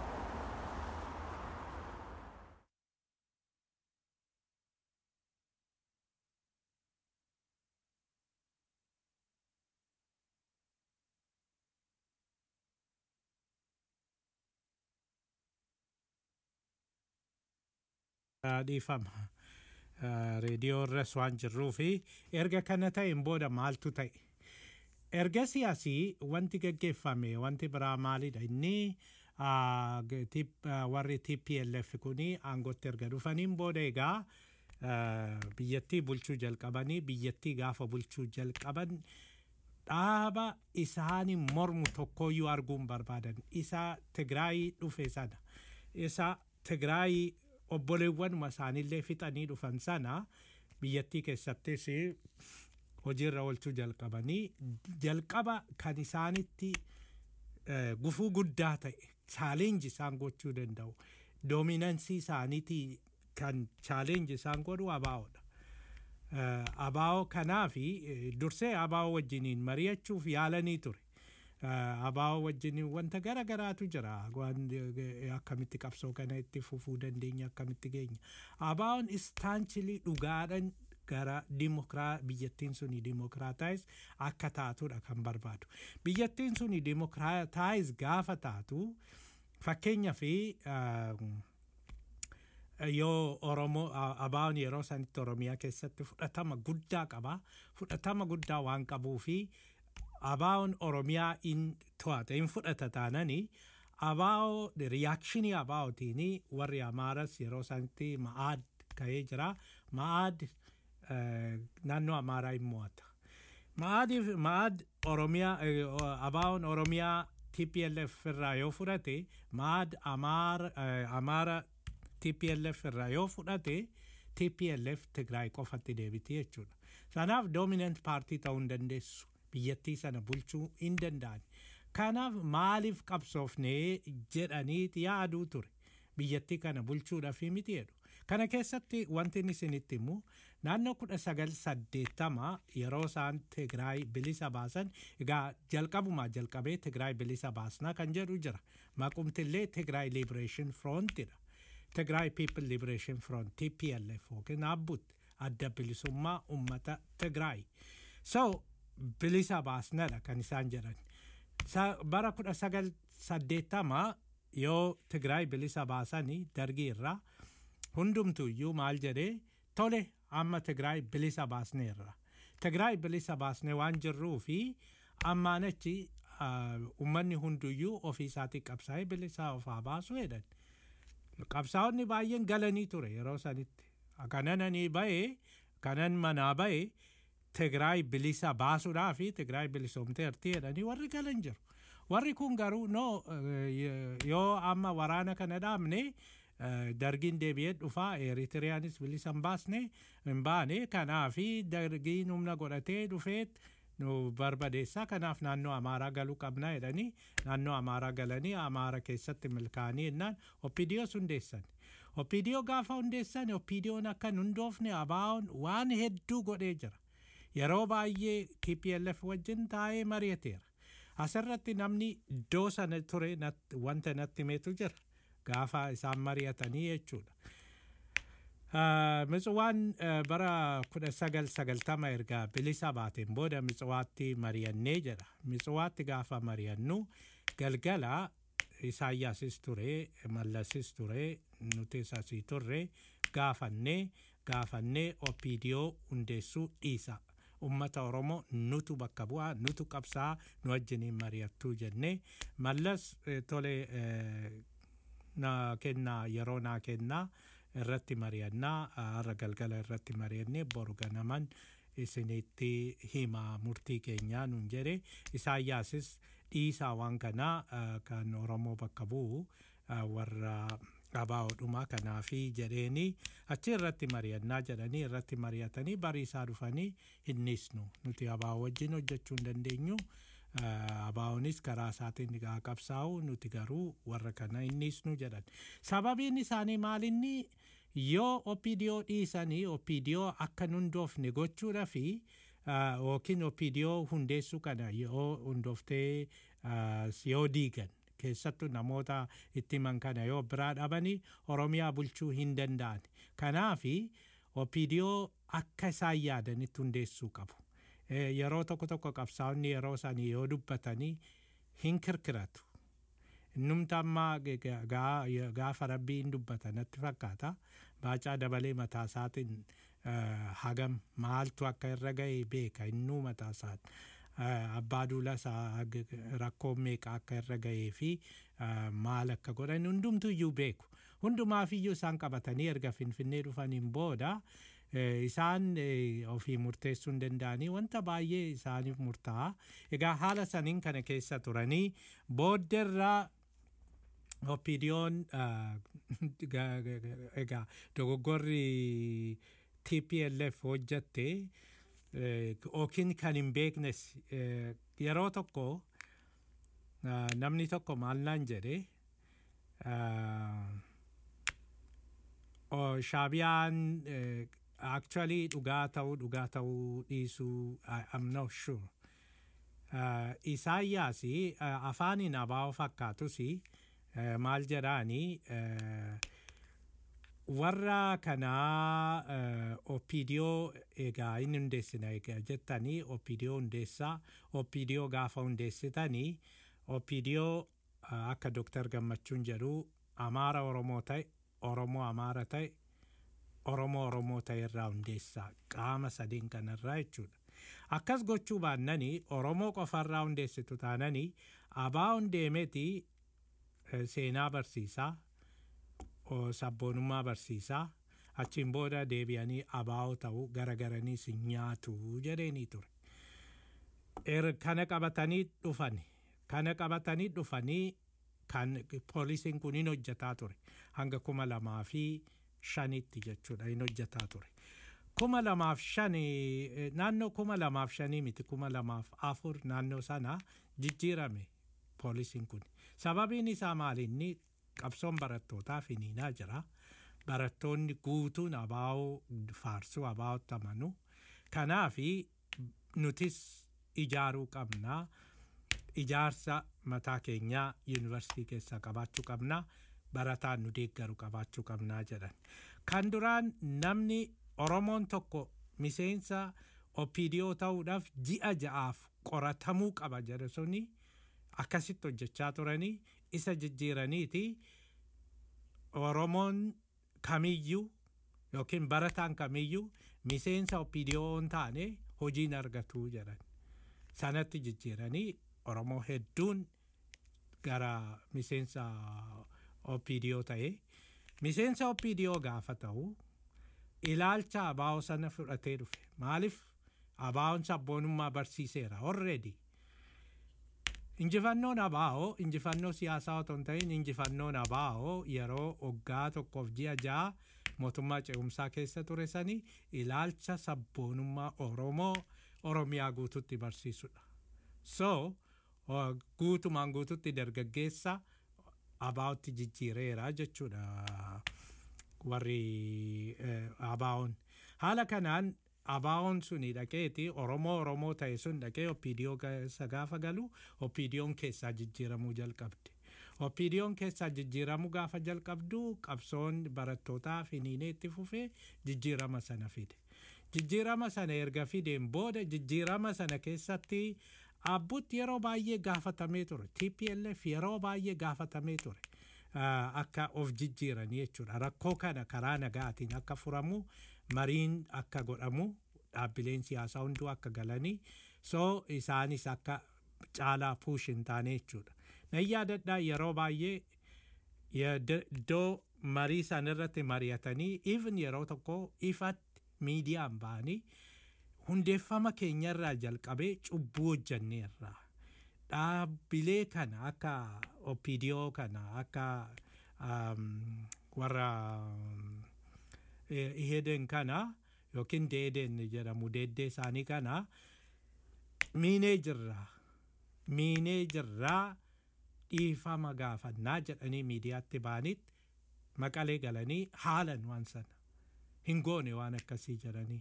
Ah, dhiifama Ah, reediyoo irras waan jirruu fi erga kana ta'een booda maaltu ta'e erga siyaasii wanti gaggeeffame wanti biraa maalidha inni ah, g- tip- ah, warri tplf kuni aangootti erga dhufaniin booda egaa ah, biyyattii bulchuu jalqabanii biyyattii gaafa bulchuu jalqaban dhaaba isaanii mormu tokkoyyuu arguun barbaadan isa tigraayii dhufe sana isa tigraayii obboleewwanuma isaaniillee fixanii dhufan sana biyyattii keessattis hojiirra oolchuu jalqabanii jalqaba kan isaanitti eh, gufuu guddaa ta'e chaaleenji isaan gochuu danda'u doominansii isaaniitii kan chaaleenji isaan godhu abaa'oodha. Eh, abaa'oo kanaafi eh, dursee abaa'oo wajjiniin mari'achuuf yaalanii ture. Eh, abaa'oo wajjiniin wanta gara garaatu jira waan eh, akkamitti qabsoo kana itti fufuu dandeenya akkamitti geenya abaa'oon istaanchilii dhugaadhan gara dimokraa biyyattiin suni dimokiraataayiz akka taatudha kan barbaadu biyyattiin suni dimokiraataayiz gaafa taatu fakkeenya fi yoo oromoo a- abaa'oon yeroo sanitti oromiyaa keessatti fudhatama guddaa qaba fudhatama guddaa waan qabuu fi abaa'oon oromiyaa in to'ata in fudhata taanani abaa'oo riyaakshinii abaa'ootiin warri amaaras yeroo sanitti ma'aad ka'ee jira ma'aad eh, naannoo amaaraa in mo'ata ma'aadiif ma'aad oromiyaa eh, o- abaa'oon oromiyaa TPLF irraa yoo fudhate ma'aad amaara eh, amaara TPLF irraa yoo fudhate TPLF Tigraay qofatti deebiti jechuudha. Kanaaf dominant paartii ta'uu hin dandeessu. Biyyattii sana bulchuu hin danda'an. Kanaaf maaliif qabsoofnee jedhanii yaaduu ture. Biyyattii kana bulchuudhaaf miti jedhu. Kana keessatti wanti inni isinitti himu naannoo kudha sagal saddeettama yeroo isaan Tigraay bilisa baasan egaa jalqabumaa jalqabee Tigraay bilisa baasnaa kan jedhu jira. Maqumtillee Tigraay Liberation Frontidha. Tigraay People Liberation Front TPLF yookiin Abbut adda bilisummaa uummata Tigraay. So bilisa baasnadha kan isaan jedhan. Sa- Bara kudha sagal saddeettama yoo Tigraay bilisa baasanii dargii irraa hundumtuyyuu maal jedhee tole amma Tigraay bilisa baasneerra. Tigraay bilisa baasnee waan jirruu fi ammaan achi ah, uummanni hunduyyuu ofii isaatii qabsaa'ee bilisa ofaa baasu jedhan. qabsaa'onni baay'een galanii ture yeroo sanitti kanananii ba'ee kanan manaa ba'ee Tigraay bilisa baasuudhaa fi Tigraay bilisoomteerti jedhanii warri galan jiru. Warri kun garuu no eh, yoo amma waraana kana dhaabne eh, dargiin deebi'ee dhufaa Eritiriyaanis bilisa hin baasne hin baane kanaafi dargiin humna godhatee dhufeet nu barbadeessaa kanaaf naannoo amaaraa galuu qabna jedhanii naannoo amaaraa galanii amaara keessatti milkaanii jennaan oppidiyoo hundeessan. Oppidiyoo gaafa hundeessan oppidiyoon akka hin hundoofne abaa'oon waan hedduu godhee jira. yeroo baay'ee TPLF wajjin taa'ee mari'ateera. Asirratti namni iddoo sana ture natti- wanta natti himetu jira gaafa isaan mari'atanii jechuudha. Ah, Mitswaan ah, bara kudha sagal sagaltama erga bilisa baateen booda Mitswaatti mari'annee jedha. Mitswaatti gaafa mari'annu galgala Isaayyaasis ture, Mallasis ture, nutis asii turre gaafannee gaafannee OPDO hundeessuu dhiisa. Ummata Oromoo nutu bakka bu'aa, nutu qabsaa, nu wajjiniin mari'attuu jennee mallas eh, tole eh, na kennaa yeroo naa kennaa irratti mari'annaa har'a galgala irratti mari'annee boru ganaman isinitti hima murtii keenyaa nun jedhe isaayyaasis dhiisaa waan kanaa ah, kan oromoo bakka bu'u ah, warra abaa'oodhuma kanaafi jedheeni achi irratti mari'annaa jedhanii irratti mari'atanii bariisaa dhufanii hinnisnu nuti abaa'oo wajjin hojjechuu hin dandeenyu Ah, abaa'oonis karaa isaatiin haa qabsaa'u nuti garuu warra kana hinnisnu jedhan sababiin isaanii maalinni yoo OPDO dhiisanii OPDO akka nun hundoofne gochuudha fi ah, yookiin OPDO hundeessuu kana yoo hundooftee ah, yoo diigan keessattuu namoota itti himan kana yoo biraa dhabanii oromiyaa bulchuu hin danda'an kanaafi OPDO akka isaan yaadanitti hundeessuu qabu. Eh, yeroo tokko tokko qabsaa'onni yeroo sanii yoo dubbatanii hin kirkiratu. Innumti amma g- g- gaa- gaafa rabbii hin dubbata natti fakkaata. Baacaa dabalee mataa isaatiin eh, hagam maaltu akka irra ga'e beeka innuu mataa isaati. Eh, Abbaa duula isaa g- g- rakkoo meeqa akka irra ga'ee fi eh, maal akka godhan hundumtu iyyuu beeku. Hundumaaf iyyuu isaan qabatanii erga finfinnee dhufaniin booda Eh, isaan eh, ofii murteessuu hin danda'anii wanta baay'ee isaaniif murtaa'a. Egaa haala saniin kana keessa turanii booddeerraa OPDO'n ah, ga- ga- ga- egaa dogoggorri TPLF hojjatte eh, yookiin kan hin beeknes eh, yeroo tokko ah, namni tokko maal naan jedhe ah, oh, shaabiyaan eh, actually dhugaa ta'uu dhugaa ta'uu dhiisuu I- I'm not sure. Uh, Isaayyaas uh, afaaniin abaa'oo fakkaatus uh, maal jedhaani uh, warra kanaa uh, OPDO egaa inni hundeessina egaa jettanii OPDO hundeessaa OPDO gaafa hundeessitanii OPDO uh, akka Dr. Gammachuun jedhu Amaara Oromoo ta'e Oromoo Amaara ta'e Oromoo Oromoo ta'e irraa hundeessaa qaama sadiin kanarraa jechuudha. Akkas gochuu baannanii Oromoo qofarraa hundeessitu taananii abaa'oon deemeti eh, seenaa barsiisaa o, sabboonummaa barsiisaa achiin booda deebi'anii abaa'oo ta'uu garagaranii si nyaatu jedheenii ture. Er, kana qabatanii dhufani. Kana qabatanii dhufanii kan poolisiin kun hin hojjetaa ture. Hanga kuma lamaa fi shanitti jechuudha hin hojjetaa ture. Kuma lamaaf shani eh, naannoo kuma lamaaf shanii miti kuma lamaaf afur naannoo sana jijjiirame poolisiin kun. Sababiin isaa maalinni qabsoon barattootaa finiinaa jira. Barattoonni guutuun abaa'oo faarsuu abaa'otti amanu. Kanaafi nutis ijaaruu qabnaa. Ijaarsa mataa keenyaa yuunivarsiitii keessaa qabaachuu qabnaa. Barataan nu deeggaru qabaachuu qabnaa jedhan. Kan duraan namni Oromoon tokko miseensa OPDO ta'uudhaaf ji'a ja'aaf qoratamuu qaba jedhe suni akkasitti hojjechaa turanii isa jijjiiraniiti Oromoon kamiyyuu yookiin barataan kamiyyuu miseensa OPDO hin taane hojiin argatu jedhan. Sanatti jijjiiranii Oromoo hedduun gara miseensa OPDO ta'e. Miseensa OPDO gaafa ta'u ilaalcha abaa'oo sana fudhatee dhufe. Maaliif abaa'oon sabboonummaa barsiiseera already. Injifannoon abaa'oo injifannoo siyaasaa otoo hin ta'in injifannoon abaa'oo yeroo waggaa tokkoof ji'a ja'a mootummaa ce'umsaa keessa ture sanii ilaalcha sabboonummaa Oromoo Oromiyaa guututti barsiisudha. So o- guutumaan guututti dargaggeessa abaa'otti jijjiireera jechuudha warri eh, abaa'oon. Haala kanaan abaawoon suni dhaqeeti oromoo oromoo ta'e sun dhaqee oppiidiyoo keessa gaafa galu oppiidiyoon keessaa jijjiiramuu jalqabde. oppiidiyoon keessaa jijjiiramuu gaafa jalqabdu qabsoon barattootaa finiinee itti fufee jijjiirama sana fide. Jijjiirama sana erga fideen booda jijjiirama sana keessatti abbutti yeroo baay'ee gaafatamee ture. TPLF yeroo baay'ee gaafatamee ture. Akka of jijjiiranii jechuudha. Rakkoo kana karaa nagaatiin akka furamu mariin akka godhamu dhaabbileen siyaasaa hunduu akka galanii soo isaanis akka caalaa puush hin taane jechuudha. Nan yaadadhaa yeroo baay'ee iddoo marii san irratti mari'atanii even yeroo tokko ifatti miidiyaan ba'anii hundeeffama keenyarraa jalqabee cubbuu hojjanneerra. Dhaabbilee kana akka opidiyoo kana akka warra ihedeen kana yookiin deedeen jedhamu deeddee isaanii kana miinee jirra. Miinee jirraa dhiifama gaafannaa jedhanii miidiyaatti baanitti maqalee galanii haalan waan sana hin goone waan akkasii jedhanii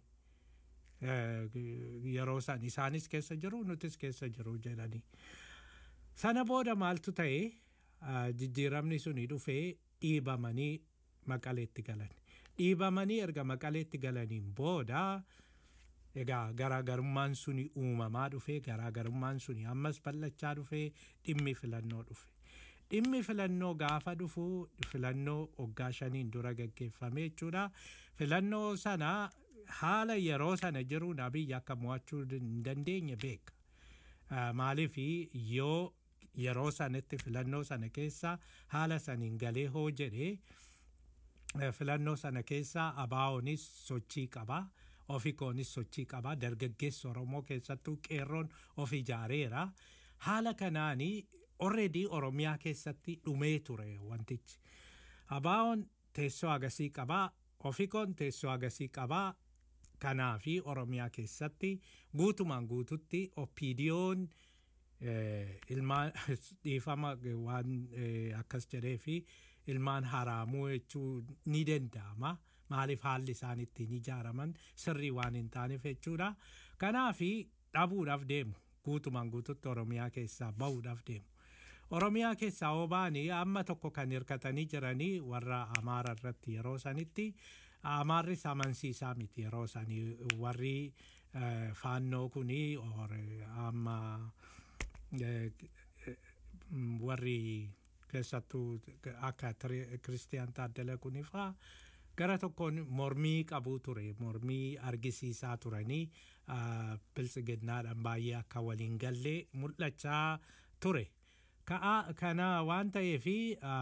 yeroo san isaanis keessa jiru nutis keessa jiru jedhanii sana booda maaltu ta'e jijjiiramni suni dhufee dhiibamanii maqaleetti galan dhiibamanii erga maqaleetti galaniin booda egaa garaagarummaan suni uumamaa dhufee garaagarummaan suni ammas bal'achaa dhufee dhimmi filannoo dhufe. Dhimmi filannoo gaafa dhufu filannoo waggaa shaniin dura gaggeeffame jechuudha. Filannoo sana haala yeroo sana jiruun abiyyi akka mo'achuu hin dandeenye beeka. Maaliif yoo yeroo sanatti filannoo sana keessa haala saniin galee hoo jedhee filannoo sana keessa abaa'oonis sochii qabaa. ofikoonis sochii qabaa dargaggeessa oromoo keessattuu qeerroon of ijaareera haala kanaanii orreedii oromiyaa keessatti dhumee ture wantichi abaa'oon teessoo agasii qabaa ofikoon teessoo agasii qabaa kanaa fi oromiyaa keessatti guutumaan guututti oppiidiyoon ilmaan dhiifama waan akkas jedhee fi ilmaan haraamuu jechuu ni danda'ama. maaliif haalli isaan ittiin ijaaraman sirrii waan hin taaneef jechuudha. Kanaaf dhabuudhaaf deemu guutumaan guututti Oromiyaa keessaa bahuudhaaf deemu. Oromiyaa keessaa hoo baanii amma tokko kan hirkatanii jiranii warra Amaara irratti yeroo sanitti Amaarris amansiisaa miti yeroo sanii warri faannoo kunii amma warri keessattuu akka Kiristiyaan Taaddala kunifaa gara tokkoon mormii qabuu ture mormii argisiisaa turanii biltsiginnaadhaan baay'ee akka waliin gallee mul'achaa ture kana waan ta'eefi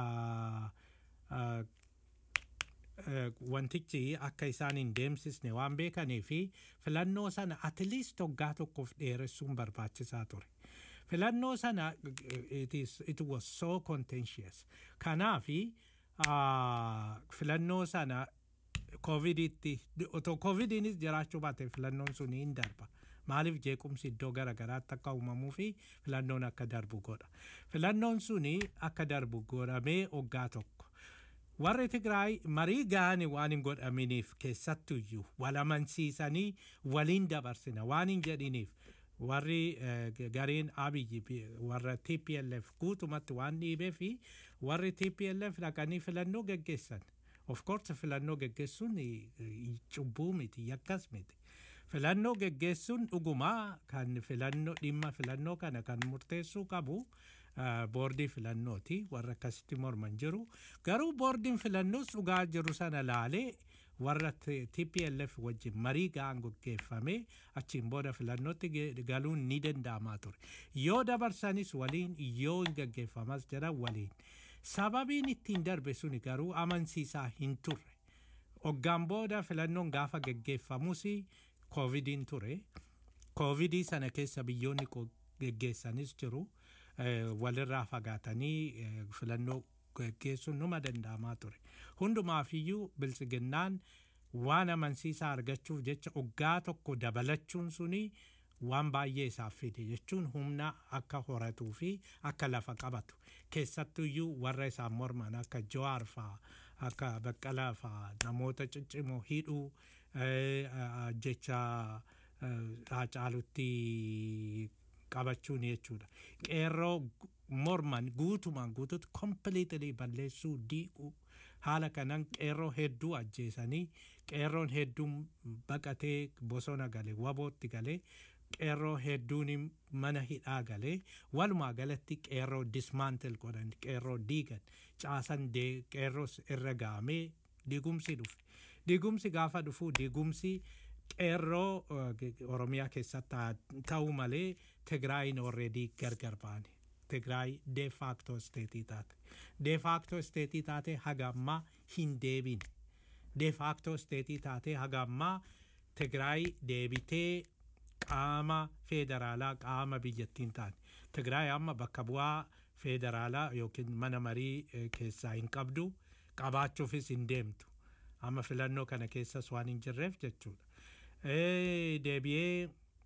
wantichi akka isaan hin deemsisne waan beekaniifi filannoo sana atliist waggaa tokkoof dheeressuun barbaachisaa ture. Filannoo sana it, is, it was so contentious. Kanaafi filannoo sana koovidiitti otoo koovidiinis jiraachuu baate filannoon sun hin darba. Maaliif jeequmsi iddoo garaagaraatti akka uumamuu fi filannoon akka darbu godha. Filannoon suni akka darbu godhamee waggaa tokko. Warri Tigraay marii gaani waan hin godhaminiif keessattuyyuu wal amansiisanii waliin dabarsina waan hin jedhiniif warri gariin abiyyi warra TPLF guutumatti waan dhiibee fi warri TPLF dhaqanii filannoo geggeessan. Of course filannoo geggeessuun cubbuu miti yakkas miti. Filannoo geggeessuun dhugumaa kan filannoo dhimma filannoo kana kan murteessuu qabu boordii filannooti warra akkasitti morman jiru. Garuu boordiin filannoos dhugaa jiru sana laalee warra TPLF wajjin marii ga'an gaggeeffame achiin booda filannootti galuun ni danda'amaa ture. Yoo dabarsanis waliin yoo hin gaggeeffamas jedhan waliin. Sababiin ittiin darbe suni garuu amansiisaa hin turre. Hoggaan booda filannoon gaafa gaggeeffamus koovidiin ture. Koovidii sana keessa biyyoonni gaggeessanis jiru. Walirraa fagaatanii filannoo gaggeessuun numa danda'amaa ture. Hundumaafiyyuu biltsiginnaan waan amansiisaa argachuuf jecha hoggaa tokko dabalachuun suni waan baay'ee isaaf fide jechuun humna akka horatuu fi akka lafa qabatu keessattuyyuu warra isaan morman akka Jawaar fa'aa akka Baqqalaa fa'aa namoota ciccimoo hidhuu jecha haacaalutti qabachuun jechuudha. Qeerroo morman guutumaan guututti kompiliitilii balleessuu diiguu haala kanaan qeerroo hedduu ajjeesanii qeerroon hedduun baqatee bosona galee wabootti galee qeerroo hedduun mana hidhaa galee walumaa galatti qeerroo dismaantil godhan qeerroo diigan caasan qeerroo irra gaamee diigumsi dhufe diigumsi gaafa dhufu diigumsi qeerroo oromiyaa keessatti ta'u malee tigraayin orreedii gargar baane tigraay de facto steetii taate de facto steetii taate haga ammaa hin deebine de facto steetii taate haga ammaa tigraay deebitee qaama federaalaa qaama biyyattiin taane tigraay amma bakka bu'aa federaalaa yookiin mana marii keessaa hin qabdu qabaachuufis hin deemtu amma filannoo kana keessas waan hin jirreef jechuudha. Deebi'ee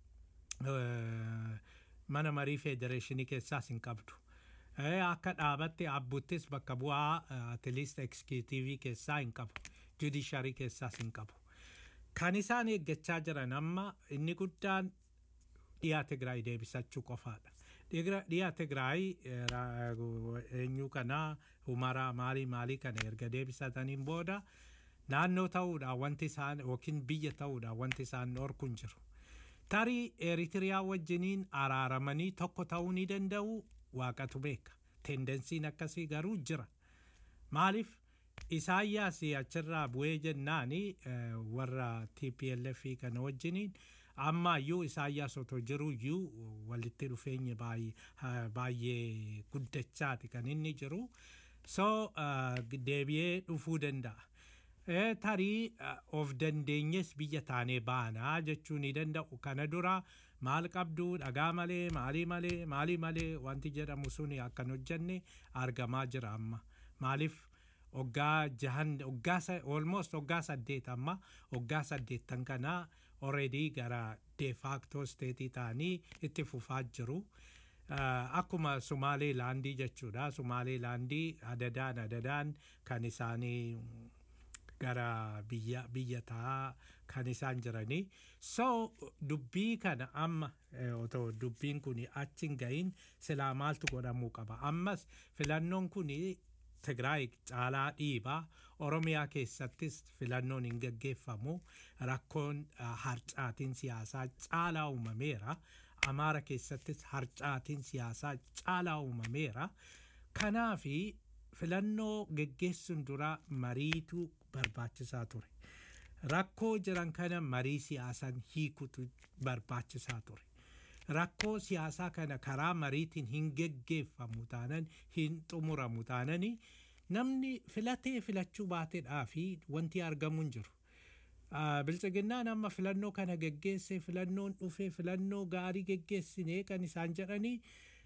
mana marii federeeshinii keessaas hin qabdu. Akka dhaabatti abbuttis bakka bu'aa atileest ekskitiivii keessaa hin qabu. Judisharii keessaas hin qabu. Kan isaan eeggachaa jiran amma inni guddaan dhiyaa Tigraay deebisachuu qofaadha. Dhiyaa Tigraay eenyu kanaa humaraa maalii maalii kana erga deebisataniin booda naannoo ta'uudhaan wanti isaan yookiin biyya ta'uudhaan wanti isaan dhorku hin jiru. Tarii Eritiriyaa wajjiniin araaramanii tokko ta'uu ni danda'u waaqatu beeka. Tendensiin akkasii garuu jira. Maaliif Isaayyaas achirraa bu'ee jennaani warra TPLF kana wajjiniin ammaayyuu Isaayyaas otoo jiru iyyuu walitti dhufeenyi baay'ee guddachaati kan inni jiru. So deebi'ee dhufuu danda'a. tarii of dandeenyes biyya taanee baanaa jechuu ni danda'u kana dura maal qabdu dhagaa malee maalii malee maalii malee wanti jedhamu sun akkan hojjenne argamaa jira amma maaliif oggaa jahan oggaa almost oggaa saddeet amma oggaa saddeettan kana already gara de facto steetii ta'anii itti fufaa jiru. Akkuma Sumaalee laandii jechuudha. Sumaalee laandii adadaan adadaan kan isaanii gara biyya biyya ta'a kan isaan jiranii so dubbii kana amma otoo dubbiin kun achi hin gahin silaa maaltu godhamuu qaba ammas filannoon kun Tigraay caalaa dhiibaa Oromiyaa keessattis filannoon hin gaggeeffamu rakkoon harcaatiin siyaasaa caalaa uumameera Amaara keessattis harcaatiin siyaasaa caalaa uumameera kanaafi filannoo geggeessuun dura mariitu barbaachisaa ture. Rakkoo jiran kana marii siyaasaan hiikutu barbaachisaa ture. Rakkoo siyaasaa kana karaa mariitiin hin geggeeffamu taanan hin xumuramu taanani namni filatee filachuu baateedhaa fi wanti argamu hin jiru. Bilchiginnaan amma filannoo kana geggeesse filannoon dhufee filannoo gaarii geggeessinee kan isaan jedhanii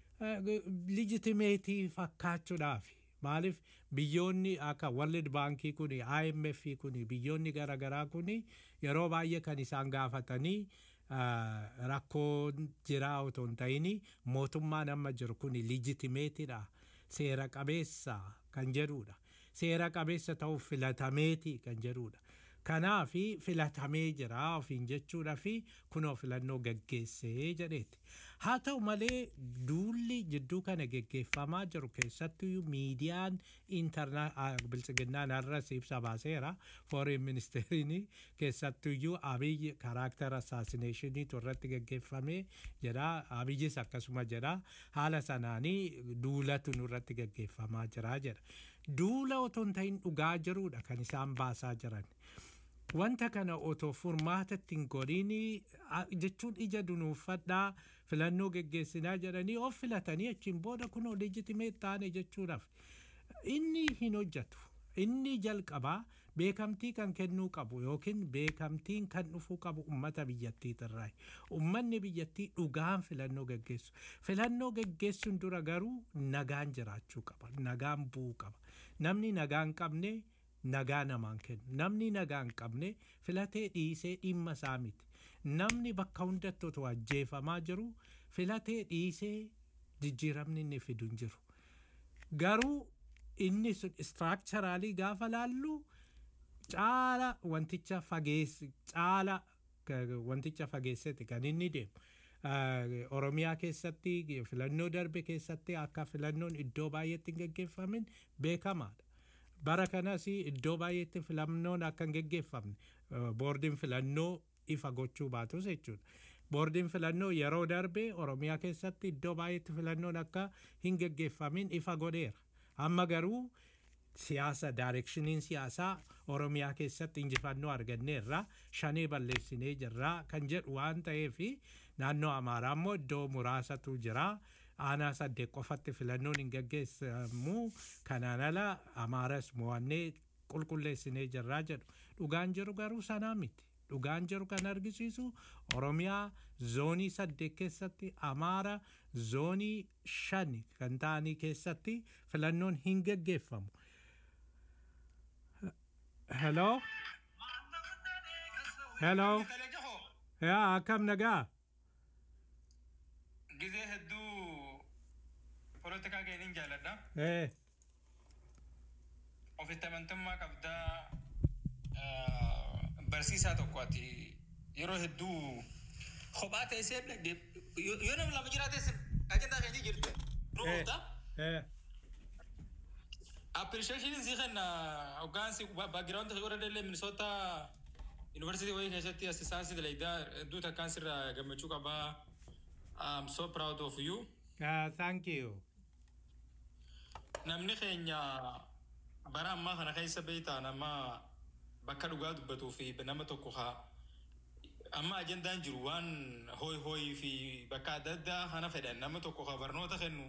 lijitimeetii fakkaachuudhaafi. maaliif biyyoonni akka World Baankii kun IMF kun biyyoonni garaagaraa kun yeroo baay'ee kan isaan gaafatanii rakkoo jiraa otoo hin ta'in mootummaan amma jiru kun lijitimeetidha seera qabeessa kan jedhudha seera qabeessa ta'uuf filatameeti kan jedhudha. Kanaaf filatamee jira ofiin jechuudha fi kunoo filannoo gaggeessee jedheeti. Haa ta'u malee duulli jidduu kana geggeeffamaa jiru keessattuu miidiyaan bilchiginnaan har'as ibsa baaseera foreign ministeeriin keessattuyyuu abiyyi karaakter assaasineeshiniitu irratti geggeeffame jedha abiyyis akkasuma jedha haala sanaanii duulatu nurratti geggeeffamaa jira jedha. Duula otoo hin ta'in dhugaa jiruudha kan isaan baasaa jiran. Wanta kana otoo furmaatatti hin godhin jechuun ija dunuuffadhaa filannoo geggeessinaa jedhanii of filatanii achiin booda kunoo leejitimeet taane jechuudhaaf inni hin hojjetu. Inni jalqabaa beekamtii kan kennuu qabu yookiin beekamtiin kan dhufuu qabu ummata biyyattiitirraa. Ummanni biyyattii dhugaan filannoo geggeessu. Filannoo geggeessuun dura garuu nagaan jiraachuu qaba. Nagaan bu'uu qaba. Namni nagaan qabne nagaa namaan kennu namni nagaa hin qabne filatee dhiisee dhimma isaa miti namni bakka hundatti otoo ajjeefamaa jiru filatee dhiisee jijjiiramni inni fidu hin jiru garuu inni sun istiraakcharaalii gaafa laallu caala wanticha fageessi caala ka- wanticha fageessete kan inni deemu. Ah, Oromiyaa keessatti filannoo darbe keessatti akka filannoon iddoo baay'eetti hin geggeeffamin beekamaadha. Bara kanas iddoo baay'eetti filannoon akka hin geggeeffamne ah, boordiin filannoo ifa gochuu baatus jechuudha. Boordiin filannoo yeroo darbe Oromiyaa keessatti iddoo baay'eetti filannoon akka hin geggeeffamin ifa godheera. Amma garuu siyaasa daayirekshiniin siyaasaa Oromiyaa keessatti injifannoo arganneerra shanee balleessinee jirra kan jedhu waan ta'eef naannoo Amaaraa immoo iddoo muraasatu jira. Aanaa saddeet qofatti filannoon hin gaggeessamu kanaan ala Amaaras mo'annee qulqulleessinee jirra jedhu. Dhugaan jiru garuu sanaa miti. Dhugaan jiru kan argisiisu Oromiyaa zoonii saddeet keessatti Amaara zoonii shan kan ta'anii keessatti filannoon hin gaggeeffamu. Hello? Hello? Yaa akkam nagaa? Gizee hedduu polotikaa keetiin jaalladha. Eh, Ofitti amantummaa qabdaa ah, barsiisaa tokko ati yeroo hedduu kophaa teessee yoo yoo nama lama jiraates ajandaa keenya jirtu. eh, Ruuta. eh. Appreciation si kenna hoggaansi background warra dallee Minnesota University wayii keessatti assistaansii dalagdaa hedduu takkaan sirraa gammachuu qabaa. I'm so proud of you. Uh, thank you. Namni keenya bara ammaa kana keessa beektaa nama bakka dhugaa dubbatuu fi nama tokko haa amma ajandaan jiru waan hooy hooyii fi bakka adda addaa kana fedhan nama tokko haa barnoota kennu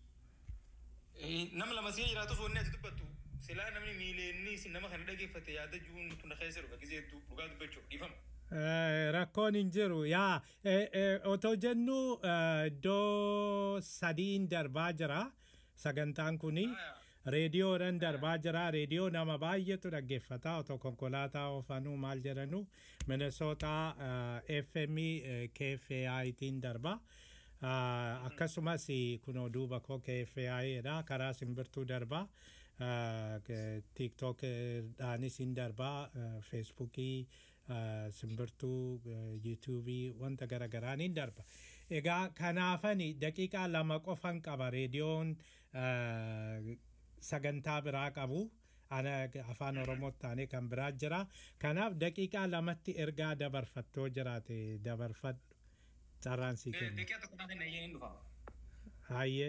Eh, nama lama si'a jiraatu wanni ati dubbattu silaa namni miileenni isin nama kana dhageeffate yaada juun tunda keessa dhufa gisee hedduu dhugaa dubbachuuf dhiifama. Eh, rakkoon hin jiru yaa eh, eh, otoo jennu eh, iddoo sadiin darbaa jira sagantaan kuni reediyoodhaan darbaa jira reediyoo nama baay'eetu dhaggeeffata otoo konkolaataa oofanuu maal jedhanu minnesota fm kfaitiin darba Ah, akkasumas kunoo duuba koo kfai dha karaa simbirtuu darba tiktok dhaanis hin darba feesbuukii simbirtuu yuutuubii wanta garagaraan hin darba egaa kanaafani daqiiqaa lama qofan qaba reediyoon ah, sagantaa biraa qabu ana afaan oromootti taanee kan biraa jira kanaaf daqiiqaa lamatti ergaa dabarfattoo jiraate dabarfadhu carraan sii kenna Deeqiyaa tokko naa kenna iyyeen hin dhufa. Hayyee.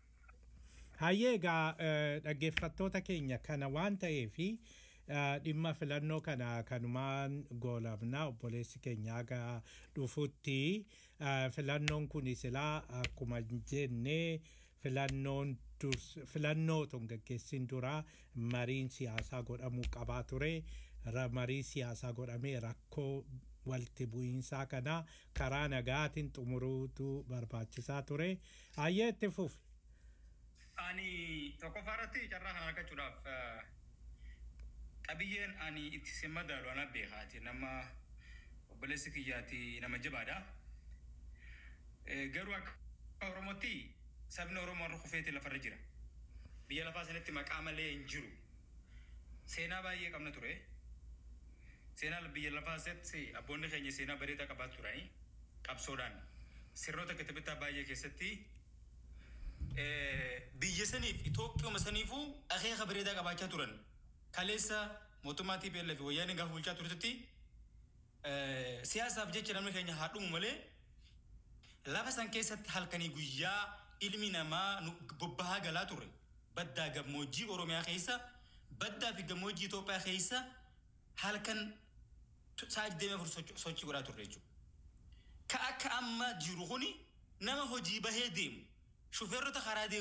Hayyee egaa eh, dhaggeeffattoota keenya kana waan ta'eefi eh, dhimma filannoo kana kanumaan goolabna obboleessi keenya aga dhufutti eh, filannoon kun silaa akkuma jennee filannoon durs filannoo tun gaggeessin dura mariin siyaasaa godhamuu qabaa ture Ra- marii siyaasaa godhamee rakkoo walitti bu'iinsaa kana karaa nagaatiin xumuruutu barbaachisaa ture hayyee itti fufi. Ani tokkoffaa irratti carraa kana argachuudhaaf eh, qabiyyeen ani itti si madaalu ana beekaati nama obboleessi kiyyaati nama jabaadha. Eh, Garuu akka Oromootti sabni Oromoo har'a kufeeti lafarra jira. Biyya lafaa sanatti maqaa malee hin jiru. Seenaa baay'ee qabna ture. Seenaa biyya lafaa keessatti abboonni keenya seenaa bareedaa qabaatu turanii qabsoodhaan sirnoota kitaabota baay'ee keessatti eh, biyya saniif Itoophiyaa saniifuu akeeka bareedaa qabaachaa turan. Kaleessa mootummaa TPLF fi wayyaaneen gaafa bulchaa turetti eh, siyaasaaf jecha namni keenya haa dhumu malee lafa san keessatti halkanii guyyaa ilmi namaa nu bobbahaa galaa ture. Baddaa gammoojjii Oromiyaa keessa baddaa fi gammoojjii Itoophiyaa keessa halkan sa'a 24 sochii godhaa turre jechuudha. Ka akka amma jiru kuni nama hojii bahee deemu shufeerrota karaa deemu.